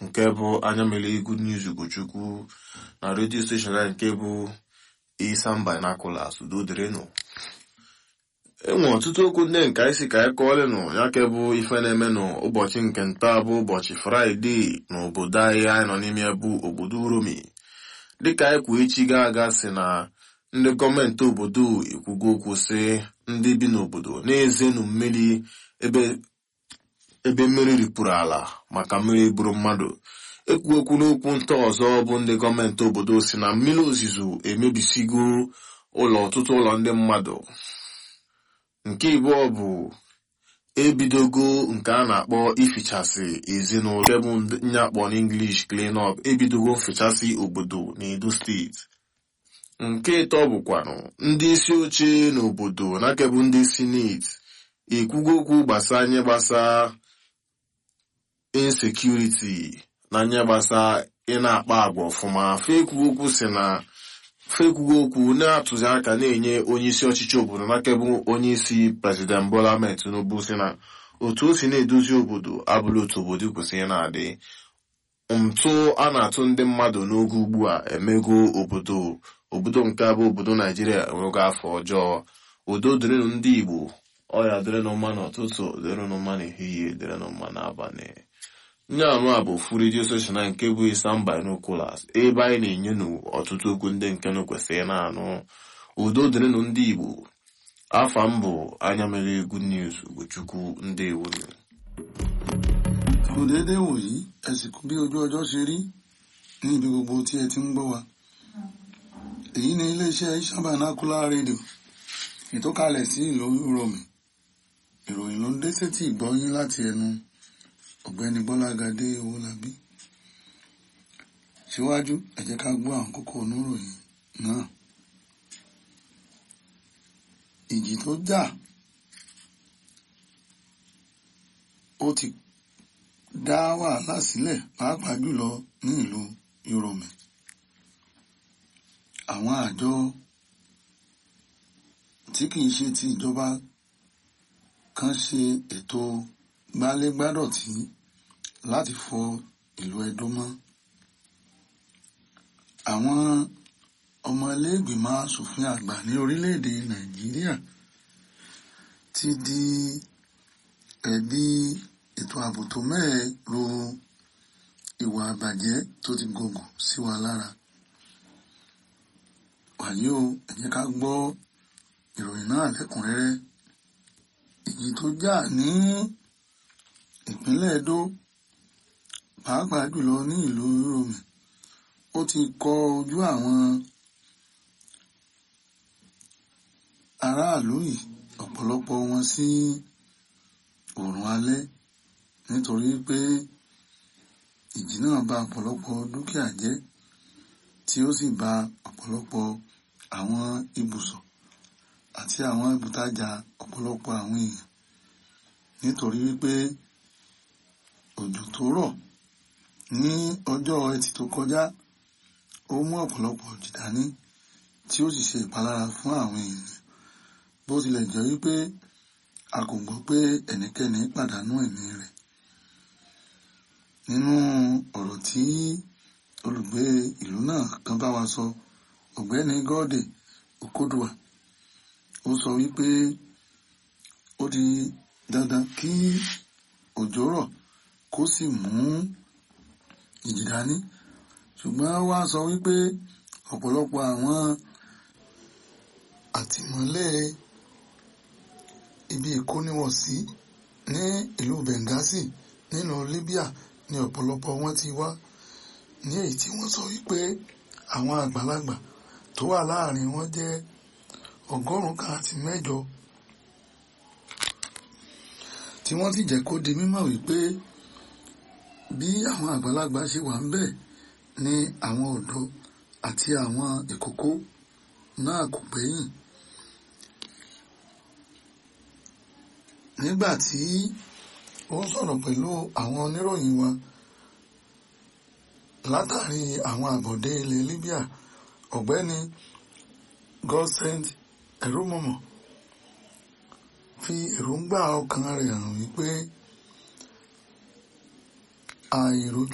nke bụ anya mere good news ugochukwu na redio steshọn anyị nke bụ Isam Binoculars udo dịrịnụ enwe ọtụtụ okwu ndị nke anyị si ka anyị kọọlịnụ ya ke bụ ife na-eme n'ụbọchị nke nta bụ ụbọchị fraịde n'obodo anyị anyị nọ n'ime bụ obodo uromi dịka anyị kwuo echi ga aga si na ndị gọọmenti obodo ekwugo okwu sị ndị bi n'obodo na-ezenu mmiri ebe ebe mmiri ripụrụ ala maka mmiri buru mmadụ ekwu okwu n'okwu nta ọzọ bụ ndị gọọmenti obodo si na mmiri ozuzo emebisigo ụlọ ọtụtụ ụlọ ndị mmadụ nke ịbụọ bụ ebidogo nke a na-akpọ ifichasị ezinụlọ nke bụ nye akpọ n'English clean up ebidogo mfichasị obodo n'Edo steeti nke ịtọ bụkwanụ ndị isi oche n'obodo nakebụ ndị sineti ekwugo okwu gbasa nye gbasa insekuriti na nye gbasa ị na-akpa agwa ọfụma fekwugo okwu si na fekwugo okwu na-atụzi aka na-enye onye isi ọchịchị obodo nakebụ onye isi prezident Bola Ahmed Tinubu si na otu o si na-edozi obodo abụla otu obodo kwesịrị na-adị ntụ a na-atụ ndị mmadụ n'oge ugbu a emego obodo obodo nke abụ obodo naijiria enwego afọ ọjọọ udo dịrịnụ ndị igbo ọya dịrịnụ mma n'ụtụtụ dịrịnụ mma n'ehihie dịrịnụ mma n'abalị nye anụ a bụ ofu redio soshal nke bụ Isam Binoculars ebe anyị na-enyenụ ọtụtụ okwu ndị nke nụ kwesịrị na-anụ udo dịrịnụ ndị igbo afa m bụ anya mere good news ugochukwu ndị ewunu kò déédéé wòyí ẹ sì kú bí ojú ọjọ́ ṣe rí ní ibi gbogbo tí ẹ ti ń gbọ́ wa èyí ni iléeṣẹ́ Isam Binocular rédíò ìtọ́kalẹ̀ sí ìlú Uromi ìròyìn ló ń dé sétí ìgbọ́yín láti ẹnu ọ̀gbẹ́ni Bọ́lágadé Owólabí síwájú ẹ jẹ́ ká gbọ́ àwọn kókó oníròyìn náà ìjì tó jà ó ti dá wàhálà sílẹ̀ pàápàá jùlọ ní ìlú Uromi àwọn àjọ tí kìí ṣe ti ìjọba kan ṣe ètò gbálégbádọ̀tí láti fọ ìlú Ẹdó mọ́ àwọn ọmọ iléègbìmọ̀ asòfin àgbà ní orílẹ̀-èdè Nàìjíríà ti di ẹ̀bi ètò ààbò tó mẹ́ẹ̀ ro ìwà àbàjẹ́ tó ti gògùn sí wa lára wàyí o ẹ jẹ́ ká gbọ́ ìròyìn náà lẹ́kùnrẹ́rẹ́ ìjì tó jà ní ìpínlẹ̀ Ẹdó pàápàá jùlọ ní ìlú Uromi ó ti kọ ojú àwọn aráàlú yìí ọ̀pọ̀lọpọ̀ wọn sí oòrùn alẹ́ nítorí pé ìjì náà bà ọ̀pọ̀lọpọ̀ dúkìá jẹ́ tí ó sì bà ọ̀pọ̀lọpọ̀ àwọn ibùsọ̀ àti àwọn ibùtajà ọ̀pọ̀lọpọ̀ àwọn èèyàn nítorí wípé òjò tó rọ̀ ní ọjọ́ ẹtì tó kọjá ó mú ọ̀pọ̀lọpọ̀ òjì dání tí ó sì ṣe ìpalára fún àwọn èèyàn bó tilẹ̀ jẹ́ wípé a kò gbọ́ pé ẹnikẹ́ni pàdánù ẹ̀mí rẹ̀ nínú ọ̀rọ̀ tí olùgbé ìlú náà kan bá wa sọ ọ̀gbẹ́ni gọ́ọ̀dè Okodua ó sọ wípé ó di dandan kí òjò rọ̀ kó sì mú ìjì dání ṣùgbọ́n wá sọ wípé ọ̀pọ̀lọpọ̀ àwọn àtìmọ́lé ibi ìkóniwọ̀sí ní ìlú Benghazi nínú Libya ní ọ̀pọ̀lọpọ̀ wọn ti wá ní èyí tí wọ́n sọ wípé àwọn àgbàlagbà tó wà láàrin wọn jẹ́ ọgọ́rùn-ún kan àti mẹ́jọ tí wọ́n sì jẹ́ kó di mímọ̀ wípé bí àwọn àgbàlagbà ṣe wà ń bẹ̀ ni àwọn ọ̀dọ́ àti àwọn ìkókó náà kò gbẹ́yìn. nígbà tí ó ń sọ̀rọ̀ pẹ̀lú àwọn oníròyìn wa látàrí àwọn àbọ̀dé ilẹ̀ Libya ọ̀gbẹ́ni Godsend Eromomo fi èròǹgbà ọkàn rẹ̀ hàn wípé àìrójú